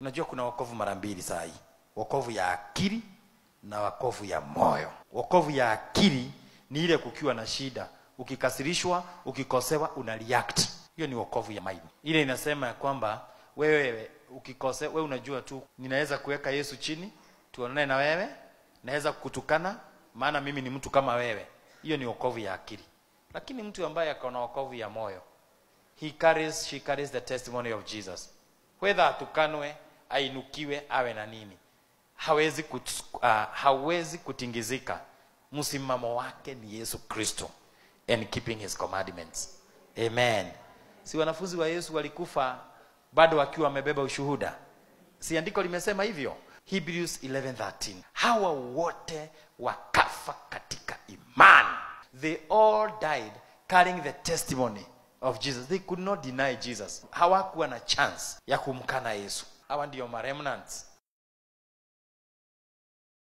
unajua kuna wokovu mara mbili saa hii wokovu ya akili na wokovu ya moyo wokovu ya akili ni ile kukiwa na shida ukikasirishwa ukikosewa una react hiyo ni wokovu ya mind ile inasema ya kwamba wewe ukikose wewe unajua tu ninaweza kuweka yesu chini tuonane na wewe naweza kukutukana maana mimi ni mtu kama wewe hiyo ni wokovu ya akili lakini mtu ambaye akaona wokovu ya moyo he carries, she carries the testimony of jesus whether atukanwe ainukiwe awe na nini hawezi, kut, uh, hawezi kutingizika msimamo wake ni yesu kristo and keeping his commandments amen si wanafunzi wa yesu walikufa bado wakiwa wamebeba ushuhuda si andiko limesema hivyo hebrews 11:13 hawa wote wakafa katika imani they all died carrying the testimony of jesus they could not deny jesus hawakuwa na chance ya kumkana yesu hawa ndio maremnants